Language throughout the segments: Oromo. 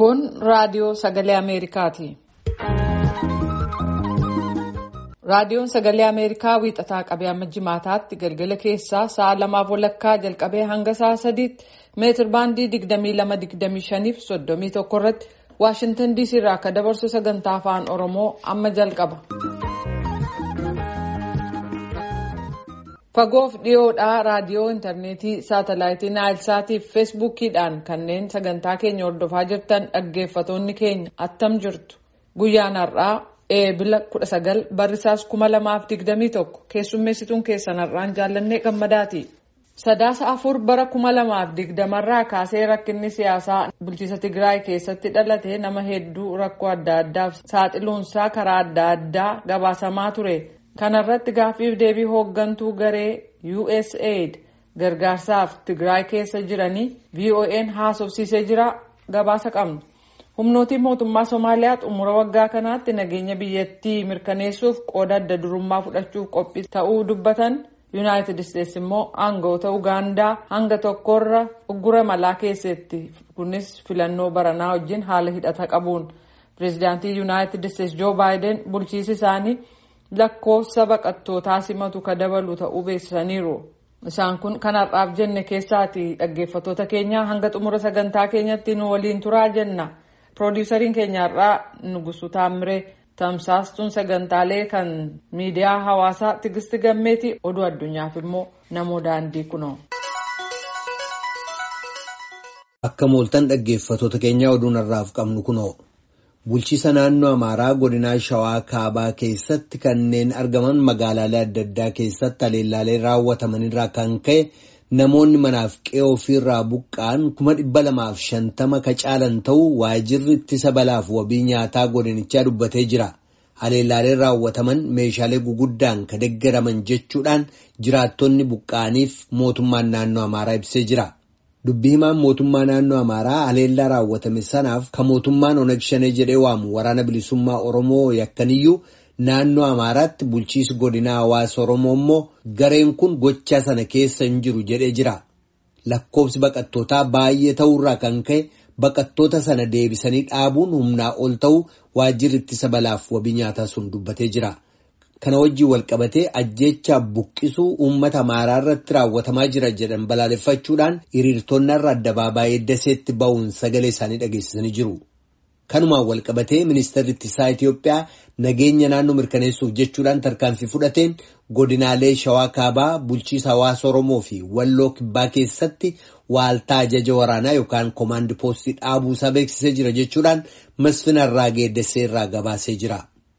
Kun raadiyoo sagalee Ameerikaati. Raadiyoon sagalee Ameerikaa wiixataa qabee amma jimaataatti galgala keessaa sa'a lamaaf walakkaa jalqabee hanga sa'a sadiitti meetir baandii 22-25 fi 31 irratti Waashintan DC irraa akka dabarsu sagantaa afaan Oromoo amma jalqaba. Fagoof dhiyoodhaa raadiyoo intarneetii saatalaayitii naayilsaatii fi feesbuukiidhaan kanneen sagantaa keenya hordofaa jirtan dhaggeeffatoonni keenya attam jirtu guyyaan har'aa eebila 19 barrisaas 2021 keessummeessituun keessan har'aan jaallannee gammadaati. Sadaasa afur bara 2020 irraa kaasee rakkinni siyaasaa bulchiisa Tigraay keessatti dhalate nama hedduu rakkoo adda addaaf saaxiluunsaa karaa adda addaa gabaasamaa ture. Kana irratti gaaffiif deebii hooggantuu garee USAID gargaarsaaf Tigraay keessa jiranii VOA'n haasofsiisee jira gabaasa qabnu. Humnootiin mootummaa Somaaliyaa xumura waggaa kanaatti nageenya biyyattii mirkaneessuuf qooda adda durummaa fudhachuuf qophii ta'uu dubbatan. Yuunaayitid Isteetsi immoo aangawoota Ugaandaa hanga tokkorra uggura malaa keessatti kunis filannoo baranaa wajjin haala hidhata qabuun pireezidaantii Yuunaayitid Isteetsi Joo Baayiden bulchiisi isaanii lakkoofsa baqattootaa simatu ka dabalu ta'uu beeksisaniiru. Isaan kun kan har'aaf jenne keessaati dhaggeeffatoota keenya hanga xumura sagantaa keenyatti nu waliin turaa jenna. Piroodiisariin keenya har'aa Nugusuu Taamiree. Tamsaastuun sagantaalee kan miidiyaa hawaasaa Tigisti Gammeeti oduu addunyaaf immoo namoo daandii kunoo. Akka mooltan dhaggeeffatoota keenyaa oduun har'aaf qabnu kunoo bulchiisa naannoo Amaaraa godinaa Shawaa Kaabaa keessatti kanneen argaman magaalaalee adda addaa keessatti haleellaalee raawwatamanirraa kan ka'e namoonni manaaf qe'ee ofiirraa buqqa'an kuma dhibba lamaaf shantama ka caalan ta'uu waajirri ittisa balaaf wabii nyaataa godinichaa dubbatee jira. Haleellaaleen raawwataman meeshaalee guguddaan ka deggaraman jechuudhaan jiraattonni buqqa'aniif mootummaan naannoo Amaaraa ibsee jira. Dubbii himaan mootummaa naannoo Amaaraa haleellaa raawwatame sanaaf ka mootummaan Oneg Shanee jedhee waamu waraana bilisummaa Oromoo yakkaniyyuu naannoo Amaaraatti bulchiisi godinaa hawaasa Oromoo immoo gareen kun gochaa sana keessa hin jiru jedhee jira. Lakkoofsi baqattootaa baay'ee ta'uurraa kan ka'e baqattoota sana deebisanii dhaabuun humnaa ol ta'uu waajjirri ittisa balaaf wabii nyaataa sun dubbatee jira. Kana wajjin walqabatee ajjeechaa buqqisuu uummata Amaaraa irratti raawwatamaa jira jedhan balaaleffachuudhaan hiriirtonni irra addabaabaayee daseetti ba'uun sagalee isaanii dhageessisanii jiru. Kanumaan walqabatee ministeerri ittisaa Itoophiyaa nageenya naannoo mirkaneessuuf jechuudhaan tarkaanfii fudhateen godinaalee Shawaa Kaabaa bulchiisa hawaasa Oromoo fi Walloo Kibbaa keessatti waaltaa ajaja waraanaa yookaan koomaandi poostii dhaabuusaa beeksisee jira jechuudhaan masfina irraa geeddessee irraa gabaasee jira.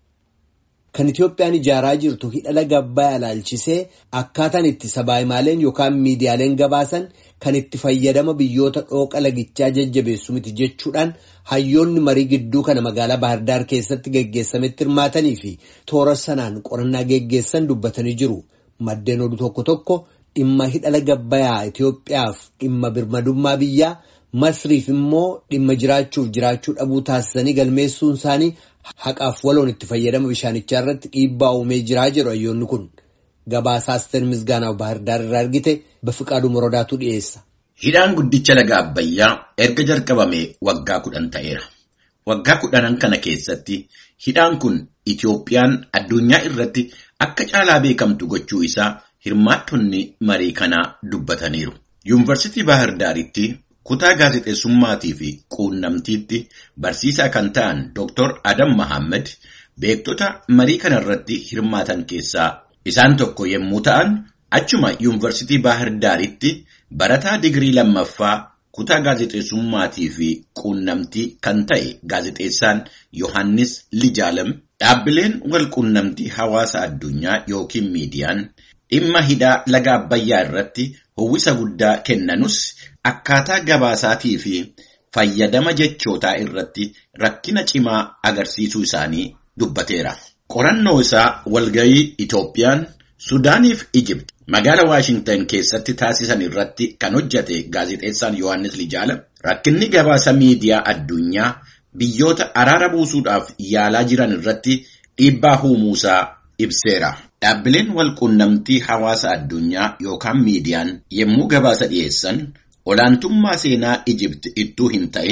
Kan Itoophiyaan ijaaraa jirtu hidha laga Abbayyaa ilaalchisee akkaataan itti sabaayimaaleen yookaan miidiyaaleen gabaasan kan itti fayyadama biyyoota dhooqa lagichaa jajjabeessu miti jechuudhaan hayyoonni marii gidduu kana magaalaa Baahirdaar keessatti geggeessametti hirmaatanii fi toora sanaan qorannaa geggeessan dubbatanii jiru. Maddeen oduu tokko tokko dhimma hidha laga Abbayyaa Itoophiyaaf dhimma birmadummaa biyyaa Masriif immoo dhimma jiraachuuf jiraachuu dhabuu taasisanii galmeessuun isaanii haqaaf waloon itti fayyadama bishaanichaa irratti dhiibbaa uumee jiraa jedhu hayyoonni kun. Gabaasaa Asteer Misgaanaaf Baahirdaar irraa argite Bafiqaaduu Morodaatu dhiyeessa. Hidhaan guddicha laga Abbayyaa erga jalqabame waggaa kudhan ta'eera. Waggaa kudhanan kana keessatti hidhaan kun Itoophiyaan addunyaa irratti akka caalaa beekamtu gochuu isaa hirmaattonni marii kanaa dubbataniiru. Yuunivarsiitii Baahirdaaritti kutaa gaazexeessummaatii fi quunnamtiitti barsiisaa kan ta'an Dr. Adam Mahammed beektota marii kana irratti hirmaatan keessaa isaan tokko yommuu ta'an achuma yuunivarsiitii Baahirdaaritti barataa digirii lammaffaa kutaa gaazexeessummaatii fi quunnamtii kan ta'e gaazexeessaan Yohaannis Lijaalam dhaabbileen wal quunnamtii hawaasa addunyaa yookiin miidiyaan dhimma hidhaa laga Abbayyaa irratti howwisa guddaa kennanus akkaataa gabaasaatii fi fayyadama jechootaa irratti rakkina cimaa agarsiisuu isaanii dubbateera. Qorannoo isaa walgayii Itoophiyaan Sudaanii fi Ijibti magaala Waashintan keessatti taasisan irratti kan hojjate gaazexeessaan Yohaannis Lijaalam rakkinni gabaasa miidiyaa addunyaa biyyoota araara buusuudhaaf yaalaa jiran irratti dhiibbaa uumuusaa ibseera. Dhaabbileen walquunnamtii hawaasa addunyaa yookaan miidiyaan yommuu gabaasa dhiyeessan olaantummaa seenaa Ijibti ittuu hin ta'in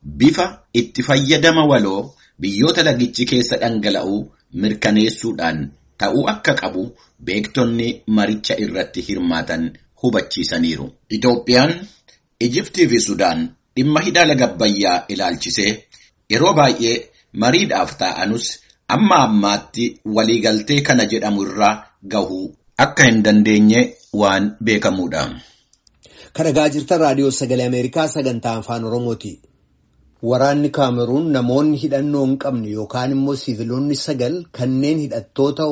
bifa itti fayyadama waloo biyyoota lagichi keessa dhangala'uu mirkaneessuudhaan ta'uu akka qabu beektonni maricha irratti hirmaatan hubachiisaniiru. Itoophiyaan, Ijiptii fi Sudaan dhimma hidha laga Abbayyaa ilaalchisee yeroo baay'ee mariidhaaf taa'anus amma ammaatti waliigaltee kana jedhamu irraa gahuu akka hin dandeenye waan beekamuudha. Kan dhagaa jirtan raadiyoo sagalee Ameerikaa sagantaa afaan Oromooti. Waraanni Kaameruun namoonni hidhannoo hin qabne yookaan immoo siiviloonni sagal kanneen hidhattoota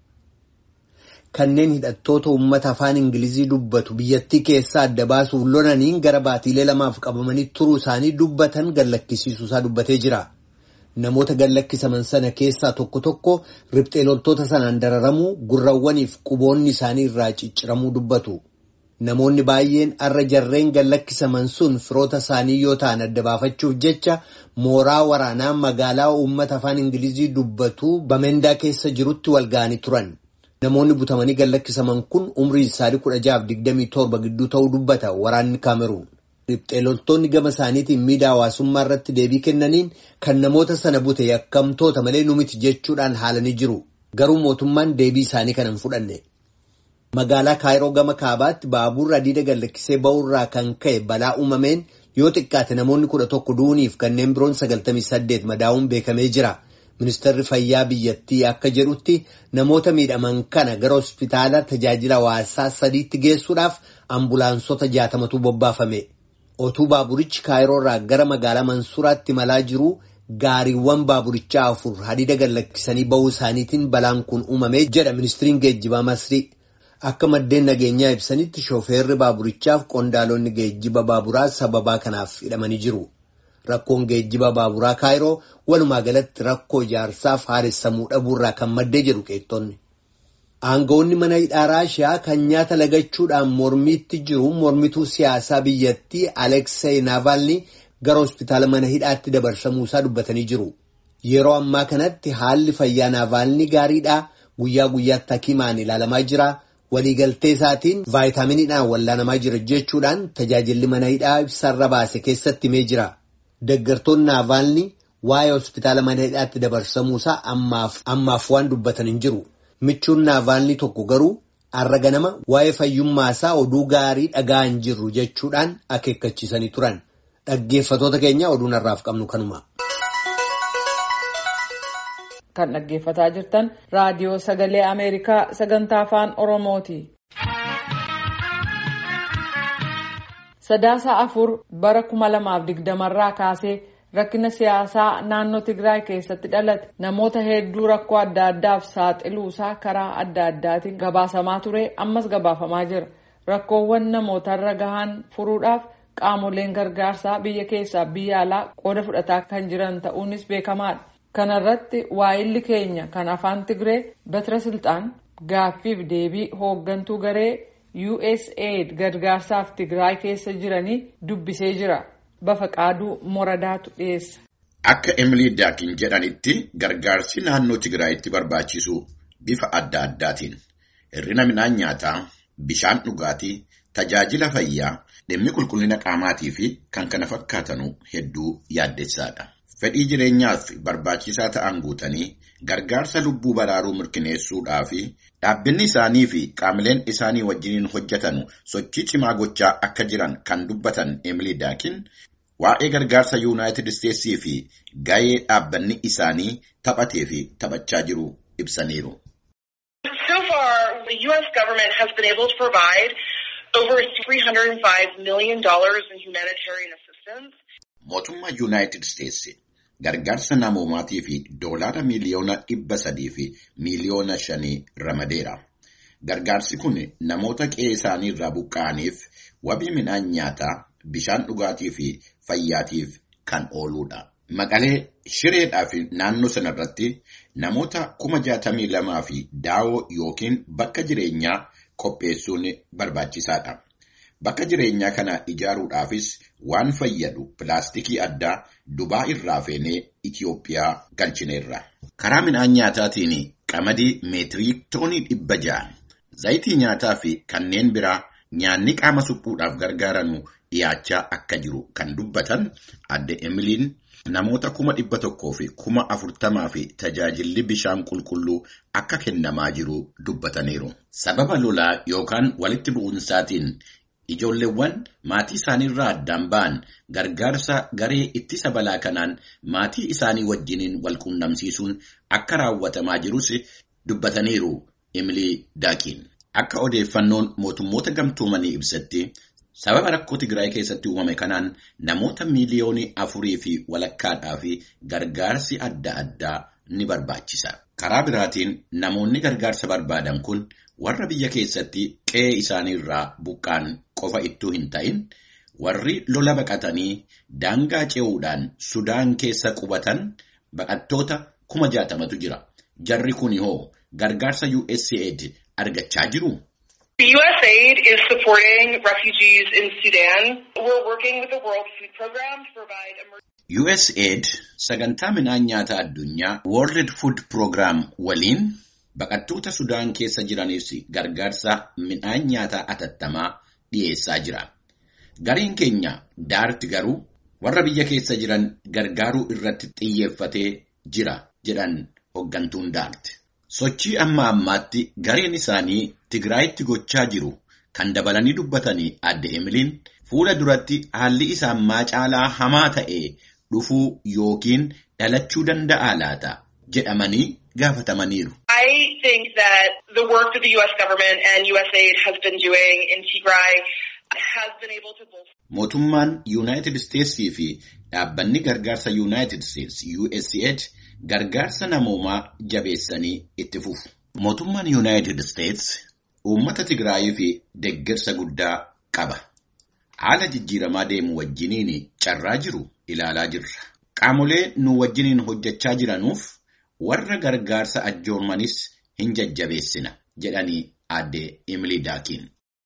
kanneen hidhattoota uummata afaan Ingilizii dubbatu biyyattii keessaa adda baasuuf lolaniin gara baatiilee lamaaf qabamanii turuu isaanii dubbatan gallakkisiisuusaa dubbatee jira. Namoota gallakkisaman sana keessaa tokko tokko riphxee loltoota sanaan dararamuu gurrawwaniif quboonni isaanii irraa cicciramuu dubbatu. Namoonni baay'een arra jarreen gallakkisaman sun firoota isaanii yoo ta'an adda baafachuuf jecha mooraa waraanaa magaalaa uummata afaan Ingilizii dubbatu Bamendaa keessa jirutti wal ga'anii turan. Namoonni butamanii gallakkisaman kun umrii isaanii kudha jahaaf digdamii torba gidduu ta'uu dubbata waraanni Kaameruun. Riphxee loltoonni gama isaaniitiin miidiyaa hawaasummaa irratti deebii kennaniin kan namoota sana bute yakkamtoota malee nu miti jechuudhaan haalanii jiru. Garuu mootummaan deebii isaanii kana hin fudhanne. Magaalaa Kaayiroo gama kaabaatti baaburri hadiida gallakkisee ba'uurraa kan ka'e balaa uumameen yoo xiqqaate namoonni kudha tokko du'uuniif kanneen biroon sagaltamii saddeet madaa'uun beekamee jira. Ministeerri fayyaa biyyattii akka jedhutti namoota miidhaman kana gara hospitaala tajaajila hawaasaa sadiitti geessuudhaaf ambulaansota jaatamatu bobbaafame. Otuu baaburichi Kaayiroorraa gara magaalaa Mansuuraatti malaa jiru gaariiwwan baaburichaa afur hadiida gallakkisanii ba'uu isaaniitiin balaan kun uumamee jedha ministiriin geejjibaa Masrii. Akka maddeen nageenyaa ibsanitti shoofeerri baaburichaaf qondaalonni geejjiba baaburaa sababaa kanaaf hidhamanii jiru. Rakkoon geejjiba baaburaa Kaayiroo walumaa galatti rakkoo ijaarsaaf haaressamuu dhabuurraa kan maddee jedhu qeettonni. Aangawoonni mana hidhaa Raashiyaa kan nyaata lagachuudhaan mormiitti jiru mormituu siyaasaa biyyattii Aleksey Navalny gara hospitaala mana hidhaatti dabarsamuusaa dubbatanii jiru. Yeroo ammaa kanatti haalli fayyaa Navalny gaariidhaa guyyaa guyyaatti hakimaan ilaalamaa jira. waliigaltee isaatiin vaayitaaminiidhaan wallaanamaa jira jechuudhaan tajaajilli mana hidhaa ibsarra baase keessatti himee jira. Deggartoonni Naavaalni waa'ee hospitaala mana hidhaatti dabarsamuusaa ammaaf ammaaf waan dubbatan hin jiru. Michuun Naavaalni tokko garuu har'a ganama waa'ee fayyummaasaa oduu gaarii dhagaa hin jirru jechuudhaan akeekkachiisanii turan. Dhaggeeffatoota keenya oduun har'aaf qabnu kanuma. kan dhaggeeffataa jirtan raadiyoo sagalee ameerikaa sagantaa afaan oromooti. sadaasa afur bara kuma lamaaf digdamarraa kaasee rakkina siyaasaa naannoo tigraay keessatti dhalate namoota hedduu rakkoo adda addaaf saaxiluusaa karaa adda addaatiin gabaasamaa ture ammas gabaafamaa jira rakkoowwan namootarra gahan furuudhaaf qaamoleen gargaarsaa biyya keessaa biyya alaa qooda fudhataa kan jiran ta'uunis beekamaadha. kanarratti waayilli keenya kan afaan tigree batira silxaan gaaffiif deebii hooggantuu garee usaid gargaarsaaf tigraay keessa jiranii dubbisee jira bafa qaaduu moradaatu dhiyeessa. akka emilii daakin jedhanitti gargaarsi naannoo tigraayitti barbaachisu bifa adda addaatiin hir'ina midhaan nyaataa bishaan dhugaatii tajaajila fayyaa dhimmi qulqullina qaamaatii fi kan kana fakkaatanu hedduu yaaddessaadha. fedhii jireenyaaf barbaachisaa ta'an guutanii gargaarsa lubbuu baraaruu mirkaneessuudhaa fi dhaabbanni isaanii fi qaamileen isaanii wajjiniin hojjetan sochii cimaa gochaa akka jiran kan dubbatan Emily Daakin waa'ee gargaarsa yuunaayitid isteetsii fi ga'ee dhaabbanni isaanii taphatee fi taphachaa jiru ibsaniiru. So far, the U.S. government has been able to provide over $305 million in humanitarian assistance. Mootummaa Yuunaayitid Isteetsi gargaarsa namoomaatii fi doolaara miiliyoona dhibba sadii fi miiliyoona shanii ramadeera. Gargaarsi kun namoota qe'ee isaanii irraa buqqa'aniif wabii midhaan nyaataa, bishaan dhugaatii fi fayyaatiif kan ooludha. Maqalee shireedhaa fi naannoo sanarratti namoota kuma jaatamii lamaa fi daawoo yookiin bakka jireenyaa qopheessuun barbaachisaadha. Bakka jireenyaa kana ijaaruudhaafis waan fayyadu pilaastikii addaa Dubaa irraa feenee Itiyoophiyaa galchineerra. Karaa midhaan nyaataatiin qamadii meetirii toonii dhibba ja'a, zayitii nyaataa fi kanneen biraa nyaanni qaama suphuudhaaf gargaaranu dhiyaachaa akka jiru kan dubbatan adde Emiliin namoota kuma dhibba tokkoo fi kuma afurtamaa fi tajaajilli bishaan qulqulluu akka kennamaa jiru dubbataniiru. Sababa lolaa yookaan walitti bu'insaatiin ijoolleewwan maatii isaaniirraa addaan ba'an gargaarsa garee ittisa balaa kanaan maatii isaanii wajjiniin wal quunnamsiisuun akka raawwatamaa jirus dubbataniiru Emilii Daakiin. Akka odeeffannoon mootummoota gamtoomanii ibsatti sababa rakkoo Tigraay keessatti uumame kanaan namoota miiliyoonii afurii fi walakkaadhaa fi gargaarsi adda addaa ni barbaachisa. Karaa biraatiin namoonni gargaarsa barbaadan kun warra biyya keessatti qe'ee isaaniirraa buqqaan qofa ittuu hin ta'in warri lola baqatanii daangaa ce'uudhaan Sudaan keessa qubatan baqattoota kuma jaatamatu jira. Jarri kun hoo gargaarsa USAID argachaa jiru. USAID is supporting refugees in Sudan. We're working with the World Food Program to provide USAID sagantaa midhaan nyaataa addunyaa World Food Program waliin baqattoota Sudaan keessa jiraniif gargaarsa midhaan nyaataa atattamaa dhiyeessaa jira. Gareen keenya daarti garuu warra biyya keessa jiran gargaaruu irratti xiyyeeffatee jira jedhan hoggantuun daarti. Sochii amma ammaatti gareen isaanii Tigraayitti gochaa jiru kan dabalanii dubbatanii adde Emiliin fuula duratti haalli isaa ammaa caalaa hamaa ta'e dhufuu yookiin dhalachuu danda'a laata jedhamanii gaafatamaniiru. I think that the work that the U.S. government and USAID has been doing in Tigray has been able to bolster. Mootummaan Yuunaayitid Isteetsii fi dhaabbanni gargaarsa Yuunaayitid Isteets USAID gargaarsa namoomaa jabeessanii itti fufu. Mootummaan Yuunaayitid Isteets uummata Tigraayii fi deeggarsa guddaa qaba. Haala jijjiiramaa deemu wajjiniin carraa jiru ilaalaa jirra. Qaamolee nu wajjiniin hojjechaa jiranuuf warra gargaarsa ajjoomanis hin jajjabeessina jedhanii aadde Emilii Daakiin.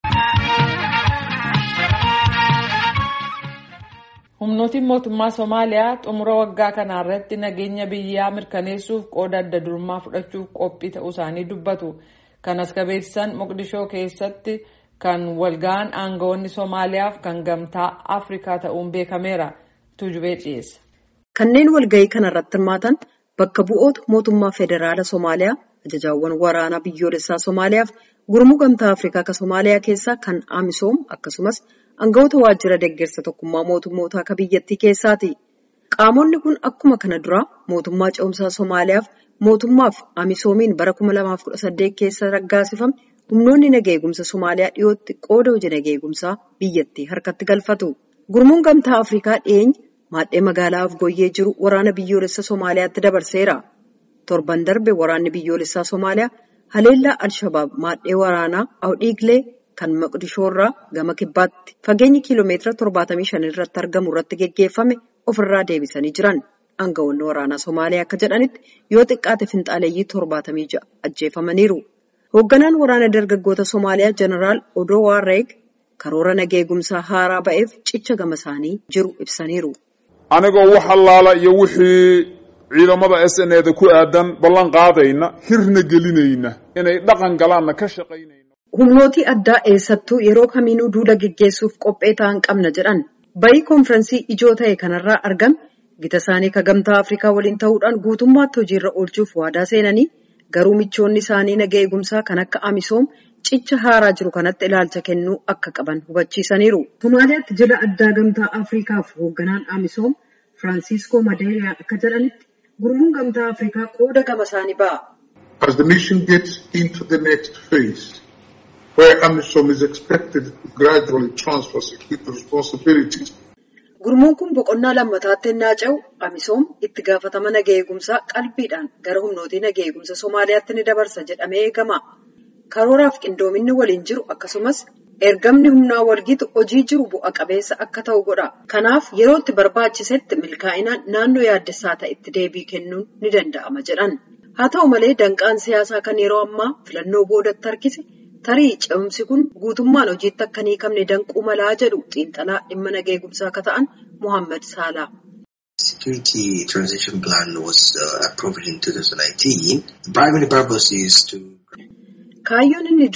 Humnootiin mootummaa Somaaliyaa xumura waggaa kana irratti nageenya biyyaa mirkaneessuuf qooda adda durummaa fudhachuuf qophii ta'uu isaanii dubbatu. Kanas ka beeksisan Moqdishoo keessatti kan walga'an aangawoonni Somaaliyaaf kan gamtaa Afrikaa ta'uun beekameera. Tuujubee dhiyeessa. Kanneen walga'ii kana irratti hirmaatan bakka bu'oota mootummaa federaala Somaaliyaa, ajajaawwan waraanaa biyyoolessaa Somaaliyaaf gurmuu gamtaa Afrikaa akka Somaaliyaa keessaa kan Amisoom akkasumas aangawoota waajjira deeggarsa tokkummaa mootummoota akka biyyattii keessaati. Qaamonni kun akkuma kana duraa mootummaa ce'umsaa Somaaliyaaf mootummaaf Amisoomiin bara 2018 keessa raggaasifame humnoonni nagaa eegumsa Somaaliyaa dhiyootti qooda hojii nagaa eegumsaa biyyattii harkatti galfatu. Gurmuun gamtaa Afrikaa dhiyeenya maadhee magaalaa Afgooyyee jiru waraana biyyoolessa Somaaliyaatti dabarseera. Torban darbe waraanni biyyoolessaa Somaaliyaa haleellaa Alshabaab maadhee waraanaa Awudhiiglee kan Moqdishoo irraa gama kibbaatti fageenyi kiiloomeetira 75 irratti argamu irratti geggeeffame ofirraa deebisanii jiran. Aangawoonni waraanaa Somaaliyaa akka jedhanitti yoo xiqqaate finxaaleeyyii 76 ajjeefamaniiru. Hoogganaan waraana dargaggoota Somaaliyaa Jeneraal Odoo Waarreeg karoora nagaa eegumsaa haaraa ba'eef cicha gama isaanii jiru ibsaniiru. anigoo wax allaala iyo wixii ciidamada s n eda ku aadan ballan qaadayna hirna gelinayna inay dhaqan galaanna ka shaqaynayna Humnootii addaa eessattuu yeroo kamiinuu duula geggeessuuf qophee ta'an qabna jedhan. Bayii konfiraansii ijoo ta'e kanarraa argame gita isaanii ka gamtaa Afrikaa waliin ta'uudhaan guutummaatti hojiirra oolchuuf waadaa seenanii garuu michoonni isaanii nagaa eegumsaa kan akka Amisoom cicha haaraa jiru kanatti ilaalcha kennuu akka qaban hubachiisaniiru. Somaaliyaatti jila addaa gamtaa Afrikaaf hoogganaan Amisoom Firaansiiskoo Madeeriyaa akka jedhanitti gurmuun gamtaa Afrikaa qooda gama isaanii ba'a. As the mission gets into the next phase, where AMISOM is expected to gradually transfer security responsibilities Gurmuun kun boqonnaa lammataatti ennaa ce'u Amisoom itti gaafatama nagaa eegumsaa qalbiidhaan gara humnootii nagaa eegumsa Somaaliyaatti ni dabarsa jedhamee eegama. Karooraaf qindoominni waliin jiru akkasumas ergamni humnaa walgitu hojii jiru bu'a qabeessa akka ta'u godha. Kanaaf yeroo itti barbaachisetti milkaa'inaan naannoo yaaddessaa ta'etti deebii kennuun ni danda'ama jedhan. Haa ta'u malee danqaan siyaasaa kan yeroo ammaa filannoo boodatti harkise tarii ce'umsi kun guutummaan hojiitti akka hin hiikamne danquu malaa jedhu xiinxalaa dhimma nagaa eegumsaa akka ta'an Muhammad Saalaa. Security transition plan was uh, approved in 2019. The primary purpose is to Kaayyoon inni duraa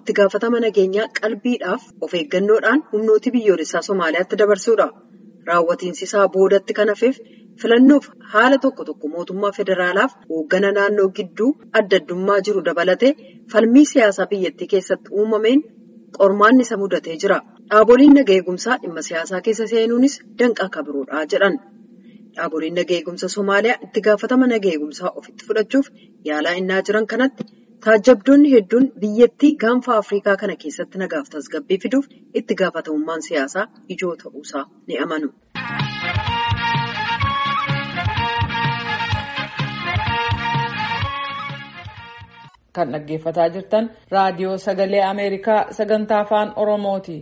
itti gaafatama nageenyaa qalbiidhaaf of eeggannoodhaan humnooti biyyoolessaa Somaaliyaatti dabarsuudha. Raawwatiinsi isaa boodatti kan hafeef filannoof haala tokko tokko mootummaa federaalaaf hooggana naannoo gidduu adda addummaa jiru dabalatee falmii siyaasaa biyyattii keessatti uumameen qormaanni isa mudatee jira. Dhaaboliin naga eegumsaa dhimma siyaasaa keessa seenuunis danqaa akka biroodha jedhan. Dhaaboliin naga eegumsa Somaaliyaa itti gaafatama naga eegumsaa ofitti fudhachuuf yaalaa innaa jiran kanatti taajjabdoonni hedduun biyyattii gaanfa Afrikaa kana keessatti nagaaf tasgabbii fiduuf itti gaafatamummaan siyaasaa ijoo ta'uusaa ni amanu. Kan dhaggeeffataa jirtan raadiyoo sagalee Ameerikaa sagantaa afaan Oromooti.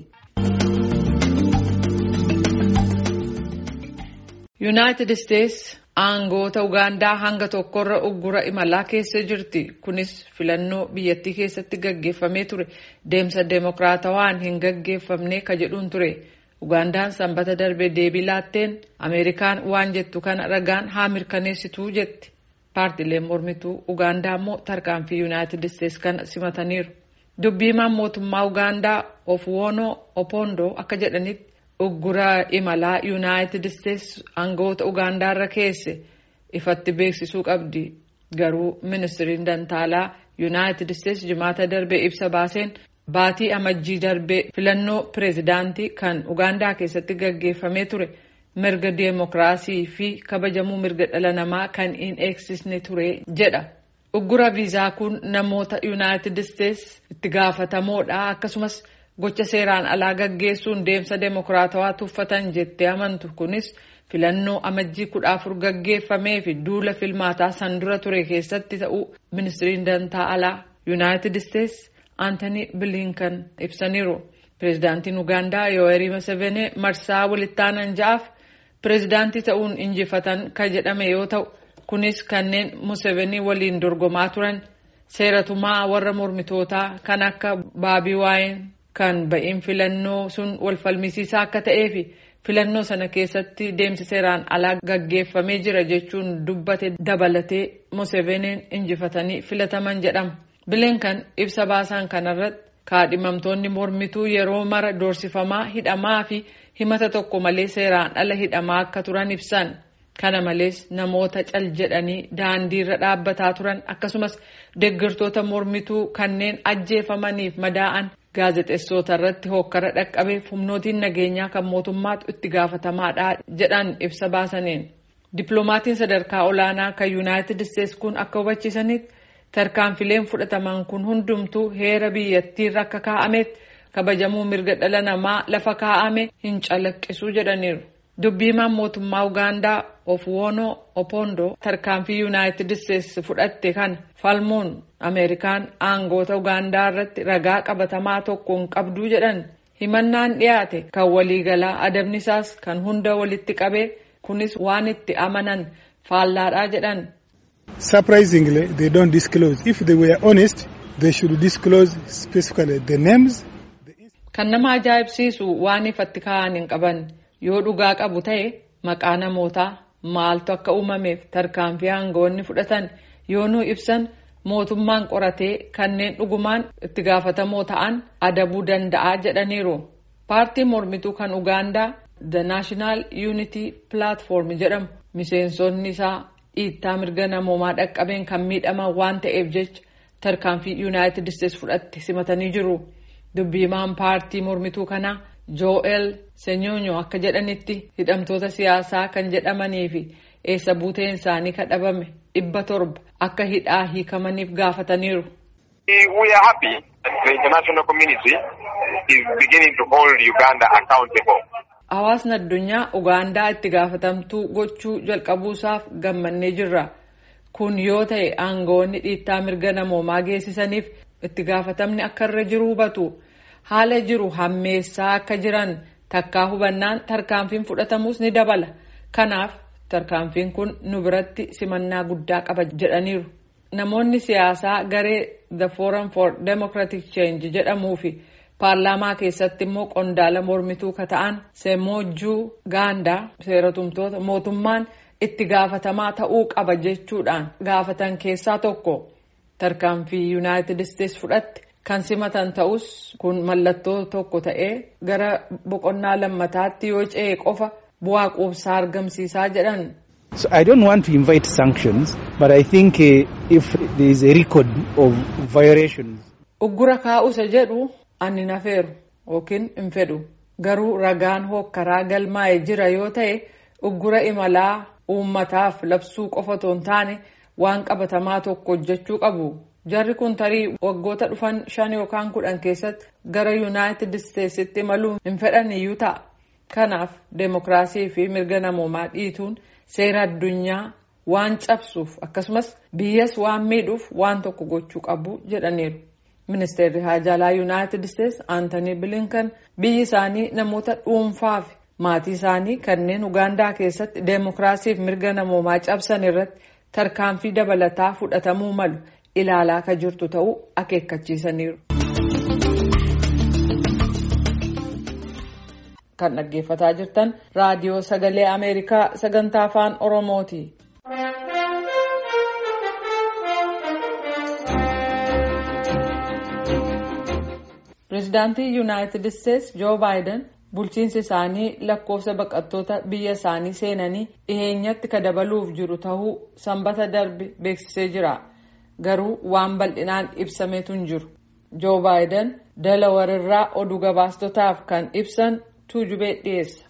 Yuunaayitid Isteets aangoota Ugaandaa hanga tokkorra uggura imalaa keessa jirti. Kunis filannoo biyyattii keessatti gaggeeffamee ture. Deemsa deemokiraatawaan hin gaggeeffamne ka jedhuun ture. Ugaandaan sanbata darbe deebii laatteen Ameerikaan waan jettu kana ragaan haa mirkaneessituu jetti. Paartiileen mormituu Ugaandaa immoo tarkaanfii Yuunaayitid Isteets kana simataniiru. Dubbiimaan mootummaa Ugaandaa Ofuwoonoo Opoondoo akka jedhanitti uggura imalaa Yuunaayitid Isteets aangoota Ugaandaarra keesse ifatti beeksisuu qabdi. Garuu ministiriin dantaalaa Yuunaayitid Isteets jimaata darbe ibsa baaseen baatii amajjii darbe filannoo pireezidaantii kan Ugaandaa keessatti gaggeeffamee ture. mirga deemokiraasii fi kabajamuu mirga dhala namaa kan hin eegsisne ture jedha. Uggura viizaa kun namoota Yuunaayitid Isteets itti gaafatamoodha akkasumas gocha seeraan alaa gaggeessuun deemsa deemokiraatawaa tuffatan jettee amantu kunis filannoo amajjii kudha afur gaggeeffamee fi duula filmaataa san dura ture keessatti ta'uu ministiriin dantaa alaa Yuunaayitid Isteets Aantanii Bilinkan ibsaniiru. Pireezidaantiin Ugaandaa Yoweri Museveni marsaa walittaanan ja'aaf pireezidaantii ta'uun injifatan kan jedhame yoo ta'u kunis kanneen Museveni waliin dorgomaa turan seeratumaa warra mormitootaa kan akka baabii waayeen kan ba'iin filannoo sun wal falmisiisaa akka ta'ee fi filannoo sana keessatti deemsi seeraan alaa gaggeeffamee jira jechuun dubbate dabalatee Museveniin injifatanii filataman jedhama. Bilinkan ibsa baasan kanarratti kaadhimamtoonni mormituu yeroo mara doorsifamaa hidhamaa fi himata tokko malee seeraan ala hidhamaa akka turan ibsan kana malees namoota cal jedhanii daandiirra dhaabbataa turan akkasumas deeggartoota mormituu kanneen ajjeefamaniif madaa'an gaazexeessota irratti hokkara dhaqqabeef humnootiin nageenyaa kan mootummaatu itti gaafatamaadha jedhan ibsa baasaniin dippiloomatiin sadarkaa olaanaa kan yuunaayitid isteets kun akka hubachiisanitti tarkaanfileen fudhataman kun hundumtuu heera biyyattiirra akka kaa'ametti kabajamuu mirga dhala namaa lafa kaa'ame hin calaqqisuu jedhaniiru. Dubbiimaan mootummaa Ugaandaa Ofuwoonoo Opoondoo tarkaanfii Yuunaayitid Isteets fudhatte kana falmuun Ameerikaan aangoota Ugaandaa irratti ragaa qabatamaa tokko hin qabduu jedhan himannaan dhiyaate kan waliigalaa adabni isaas kan hunda walitti qabee kunis waan itti amanan faallaadhaa jedhan. Surprisingly, they don't disclose. If they were honest, they should disclose specifically the names. Kan nama ajaa'ibsiisu waan ifatti kaa'an hin qaban yoo dhugaa qabu ta'e maqaa namootaa maaltu akka uumameef tarkaanfii aangoonni fudhatan yoo nu ibsan mootummaan qoratee kanneen dhugumaan itti gaafatamoo ta'an adabuu danda'a jedhaniiru. Paartiin mormituu kan Ugaandaa The National Unity Platform jedhamu miseensonni isaa dhiittaa mirga namoomaa dhaqqabeen kan miidhaman waan ta'eef jecha tarkaanfii yuunaayitid isteets fudhatte simatanii jiru. Dubbiimaan paartii mormituu kanaa Joel Senyonyo akka jedhanitti hidhamtoota siyaasaa kan jedhamanii fi eessa buuteen isaanii kadhabame dhibba torba akka hidhaa hiikamaniif gaafataniiru. We are happy that the international community is beginning to hold Uganda accountable. Hawaasni addunyaa Ugaandaa itti gaafatamtuu gochuu jalqabuusaaf gammannee jirra. Kun yoo ta'e aangoonni dhiittaa mirga namoomaa geessisaniif itti gaafatamni akka irra jiru hubatu. Haala jiru hammeessaa akka jiran takkaa hubannaan tarkaanfiin fudhatamus ni dabala. Kanaaf tarkaanfiin kun nu biratti simannaa guddaa qaba jedhaniiru. Namoonni siyaasaa garee The Forum for Democratic Change jedhamuu fi paarlaamaa keessatti immoo qondaala mormituu ka ta'an Semoojuu Gaandaa seeratumtoota mootummaan itti gaafatamaa ta'uu qaba jechuudhaan gaafatan keessaa tokko tarkaanfii Yuunaayitid Isteets fudhatte kan simatan ta'us kun mallattoo tokko ta'ee gara boqonnaa lammataatti yoo ce'e qofa bu'aa quubsaa argamsiisaa jedhan. So I don't want to invite sanctions, but I think uh, if there is a record of violations. Uggura kaa'usa jedhu ani nafeeru yookiin hin fedhu garuu ragaan hokkaraa galmaa'ee jira yoo ta'e uggura imalaa uummataaf labsuu qofa otoo hin taane waan qabatamaa tokko hojjechuu qabu. Jarri kun tarii waggoota dhufan shan yookaan kudhan keessatti gara Yuunaayitid Isteetsitti imaluu hin fedhan iyyuu ta'a. Kanaaf deemokiraasii fi mirga namoomaa dhiituun seera addunyaa waan cabsuuf akkasumas biyyas waan miidhuuf waan tokko gochuu qabu jedhaniiru. Ministeerri Haajaalaa Yuunaayitid Isteets Aantanii Bilinkan biyyi isaanii namoota dhuunfaa fi maatii isaanii kanneen Ugaandaa keessatti deemokiraasii fi mirga namoomaa cabsan irratti tarkaanfii dabalataa fudhatamuu malu ilaalaa kan jirtu ta'uu akeekkachiisaniiru. Kan dhaggeeffataa jirtan raadiyoo sagalee Ameerikaa sagantaa afaan Oromooti. Pireezidaantii Yuunaayitid Isteets Joo Baayiden bulchiinsi isaanii lakkoofsa baqattoota biyya isaanii seenanii dhiheenyatti ka dabaluuf jiru ta'uu sanbata darbe beeksisee jira. Garuu waan bal'inaan ibsameetu hin jiru. Joo Baayiden Dalawarirraa oduu gabaastotaaf kan ibsan tuujubee dhiyeessa.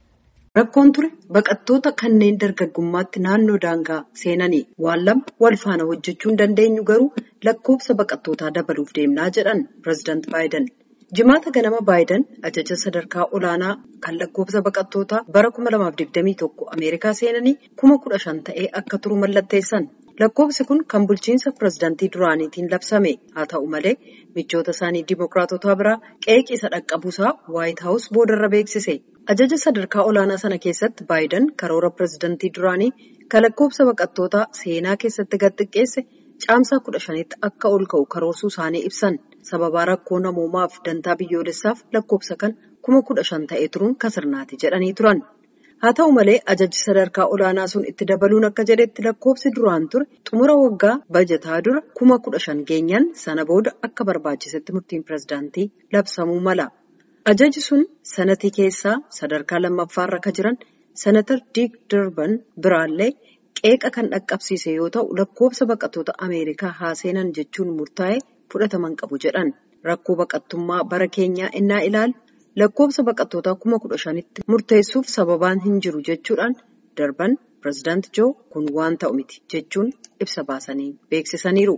Rakkoon ture baqattoota kanneen dargaggummaatti naannoo daangaa seenanii waan lama wal faana hojjechuu hin dandeenyu garuu lakkoofsa baqattootaa dabaluuf deemnaa jedhan pireezidaant Baayiden. Jimaata ganama Baayiden ajaja sadarkaa olaanaa kan lakkoofsa baqattootaa bara 2021 Ameerikaa seenanii kuma kudha shan ta'ee akka turu mallatteessan. Lakkoofsi kun kan bulchiinsa pireezidaantii duraaniitiin labsame haa ta'u malee michoota isaanii dimookiraatotaa biraa qeeqii isa dhaqqabuusaa waayit haawus boodarra beeksise. Ajaja sadarkaa olaanaa sana keessatti Baayiden karoora pireezidaantii duraanii kan lakkoofsa baqattootaa seenaa keessatti gad xiqqeesse caamsaa kudha shanitti akka ol ka'u karoorsuu isaanii ibsan. Sababaa rakkoo namoomaaf dantaa biyyoolessaaf lakkoofsa kan kuma kudha shan ta'ee turuun kasirnaati jedhanii turan. Haa ta'u malee ajajji sadarkaa olaanaa sun itti dabaluun akka jedhetti lakkoofsi duraan ture xumura waggaa bajataa dura kuma kudha shan geenyaan sana booda akka barbaachisetti murtiin pireezidaantii labsamuu mala. Ajajji sun sanatii keessaa sadarkaa lammaffaarra akka jiran senatar Diik Darban biraallee qeeqa kan dhaqqabsiise yoo ta'u lakkoofsa baqattoota Ameerikaa haa seenan jechuun murtaa'e fudhataman qabu jedhan. Rakkoo baqattummaa bara keenyaa innaa ilaalu. Lakkoofsa baqattootaa kuma kudha shanitti murteessuuf sababaan hin jiru jechuudhaan darban pireezidaant Joo kun waan ta'u miti jechuun ibsa baasanii beeksisaniiru.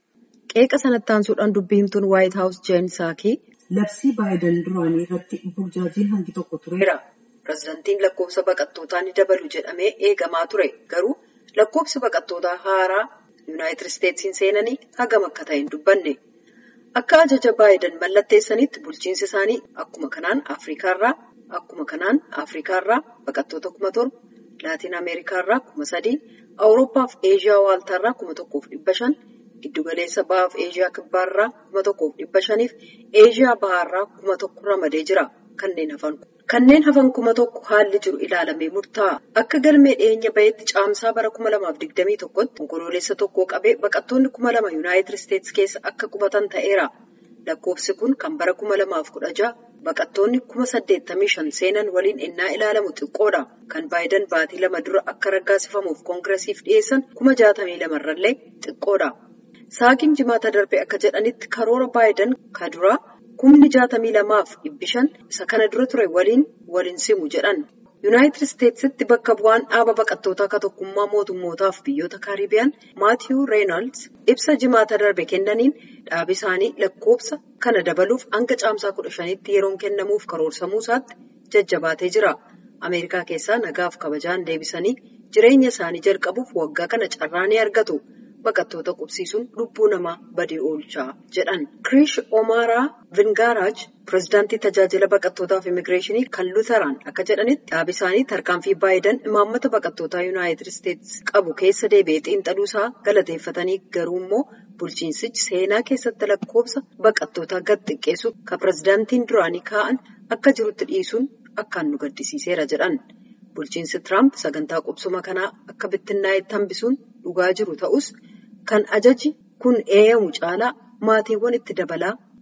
Qeeqa sanatti aansuudhaan dubbii himtuun waayit haawus jeen saakii labsii baayiden duraanii irratti burjaajiin hangi tokko tureera. Pireezidaantiin lakkoofsa baqattootaa ni dabalu jedhamee eegamaa ture garuu lakkoofsi baqattootaa haaraa yuunaayitid isteetsiin seenanii hagam akka ta'e hin dubbanne. Akka ajaja baayiden mallatteessanitti bulchiinsi isaanii akkuma kanaan Afriikaarraa akkuma kanaan Afriikaarraa baqattoota kuma torba, Laatiin Ameerikaarraa kuma sadii, Awurooppaa fi Eeshiyaa waaltaarraa kuma tokkoof dhibba shan, giddugaleessa bahaa fi Eeshiyaa kibbaarraa kuma tokkoof dhibba shaniif Eeshiyaa bahaarraa kuma tokko ramadee jira. Kanneen hafan Kanneen hafan kuma tokko haalli jiru ilaalamee murtaa'a. Akka galmee dhiyeenya baheetti caamsaa bara kuma lamaaf digdamii tokkotti onkoloolessa tokkoo qabee baqattoonni kuma lama yuunaayitid isteetsi keessa akka qubatan ta'eera. Lakkoofsi kun kan bara kuma lamaaf kudha jaha baqattoonni kuma saddeettamii shan seenan waliin innaa ilaalamu xiqqoodha. Kan baayiden baatii lama dura akka raggaasifamuuf koongiresiif dhiyeessan kuma jaatamii lamarrallee xiqqoodha. Saakiin jimaata darbe akka jedhanitti karoora baayiden ka duraa. kumni jaatamii lamaaf dhibbi shan isa kana dura ture waliin waliin simu jedhan yuunaayitid isteetsitti bakka bu'aan dhaaba baqattootaa ka tokkummaa mootummootaaf biyyoota kaaribiyaan maatiyuu reenaalds ibsa jimaata darbe kennaniin dhaabi isaanii lakkoofsa kana dabaluuf hanga caamsaa kudha shanitti yeroon kennamuuf karoorsamuu isaatti jajjabaatee jira ameerikaa keessaa nagaaf kabajaan deebisanii jireenya isaanii jalqabuuf waggaa kana carraa ni argatu. baqattoota qubsiisuun lubbuu namaa badii oolchaa jedhan. Kirish Omaaraa Vingaaraaj pireezidaantii tajaajila baqattootaaf immigireeshinii kan Luuteraan akka jedhanitti dhaabi isaanii tarkaanfii baayiden imaammata baqattootaa yuunaayitid isteetsi qabu keessa deebi'ee xiinxaluusaa galateeffatanii garuu immoo bulchiinsichi seenaa keessatti lakkoofsa baqattootaa gad xiqqeessuuf kan pireezidaantiin duraanii kaa'an akka jirutti dhiisuun akkaan nu gaddisiiseera jedhan. Bulchiinsi Tiraamp sagantaa qubsuma kanaa akka bittinnaa'etti hambisuun dhugaa jiru ta'us kan ajaji kun eeyyamu caalaa maatiiwwan itti dabalaa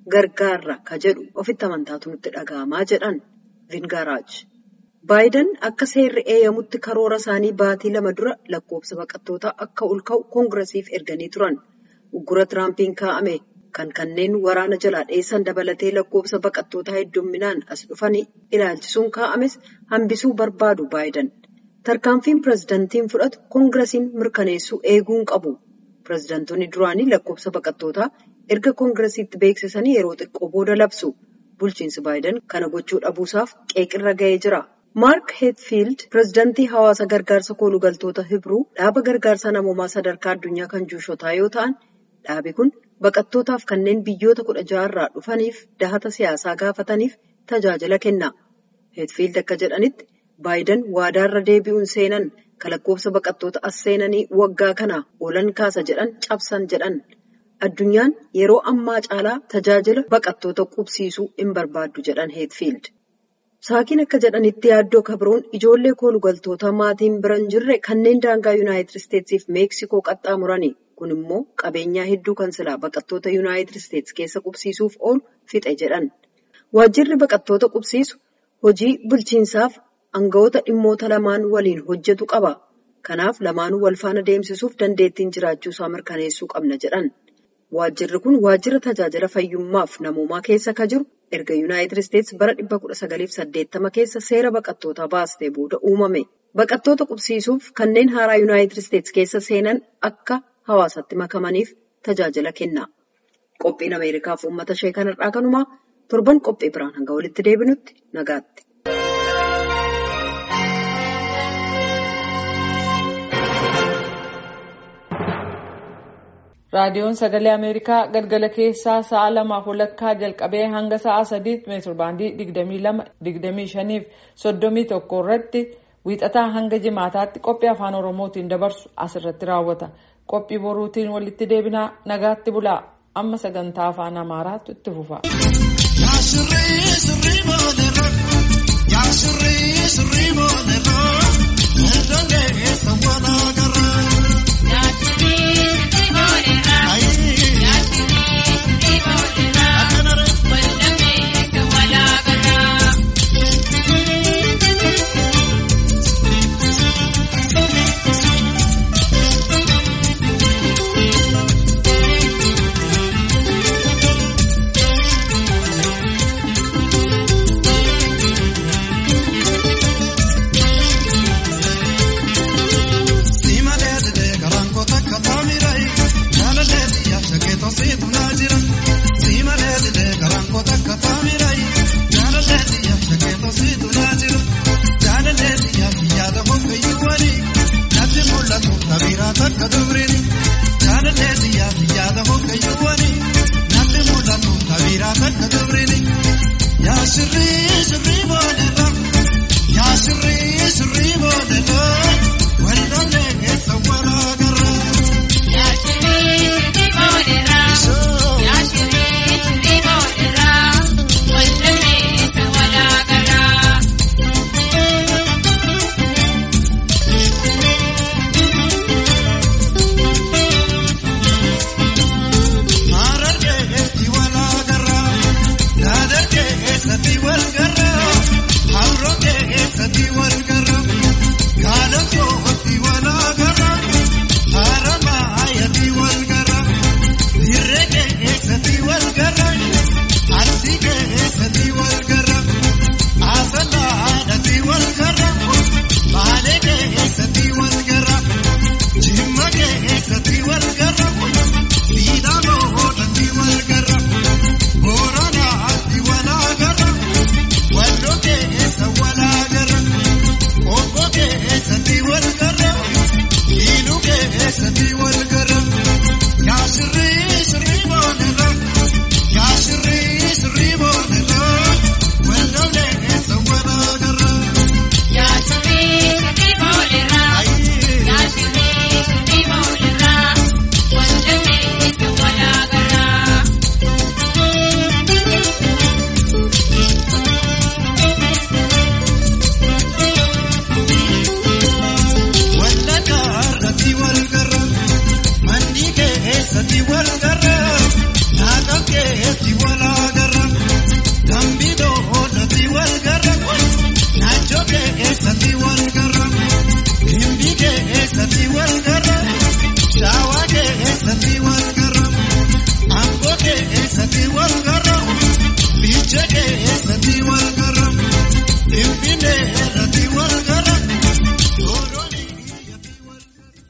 gargaarra ka jedhu ofitti amantaatu nutti dhaga'amaa jedhan Vingaaraaj. Baayiden akka seerri eeyyamutti karoora isaanii baatii lama dura lakkoofsa baqattootaa akka ol ka'u koongiresiif erganii turan. Uggura Tiraampiin kaa'ame kan kanneen waraana jalaa dheessan dabalatee lakkoofsa baqattootaa heddumminaan as dhufanii ilaalchisuun kaa'ames hambisuu barbaadu Baayiden. Tarkaanfiin pirezidantiin fudhatu koongiresiin mirkaneessuu eeguun qabu. Pirezidantoonni duraanii lakkoofsa baqattootaa erga koongiresiitti beeksisanii yeroo xiqqoo booda labsu. Bulchiinsi Baayiden kana gochuu dhabuusaaf qeeqirra ga'ee jira. Maark Heetfiild pirezidantii hawaasa gargaarsa koolugaltoota Hibruu dhaaba gargaarsa namoomaa sadarkaa addunyaa kan juushotaa yoo ta'an dhaabi kun baqattootaaf kanneen biyyoota kudha ja'arraa dhufaniif dahata siyaasaa gaafataniif tajaajila kenna. Heetfiild akka jedhanitti Baayiden waadaarra deebi'uun seenan kan lakkoofsa baqattoota as seenanii waggaa kana oolan kaasa jedhan cabsan jedhan. Addunyaan yeroo ammaa caalaa tajaajila baqattoota qubsiisuu hin barbaaddu jedhan Heetfiild. Saakiin akka jedhanitti yaaddoo kabroon ijoollee koolugaltoota maatiin bira hin jirre kanneen daangaa Yuunaayitid Isteetsiif Meeksikoo qaxxaamurani. Kun immoo qabeenyaa hedduu kan silaa baqattoota Yuunaayitid Isteets keessa qubsiisuuf oolu fixe jedhan. Waajjirri baqattoota qubsiisu hojii bulchiinsaaf aangawoota dhimmoota lamaan waliin hojjetu qaba. Kanaaf lamaanuu wal faana deemsisuuf dandeettiin jiraachuusaa mirkaneessuu qabna jedhan. Waajjirri kun waajjira tajaajila fayyummaaf namoomaa keessa ka jiru erga Yuunaayitid Isteets bara 1980 keessa seera baqattootaa baastee booda uumame. Baqattoota qubsiisuuf kanneen haaraa Yuunaayitid Isteets keessa seenan akka hawaasatti makamaniif tajaajila kenna. Qophiin Ameerikaaf uummata ishee kanarraa kanumaa torban qophii biraan hanga walitti deebinutti nagaatti. raadiyoon sagalee ameerikaa galgala keessaa sa'a lamaaf walakkaa jalqabee hanga sa'a sadiitti meetirbaandii digdamii lama digdamii shaniif soddomii tokko irratti wiixataa hanga jimaataatti qophii afaan oromootiin dabarsu asirratti raawwata qophii boruutiin walitti deebinaa nagaatti bulaa amma sagantaa afaan amaaraatu itti fufa.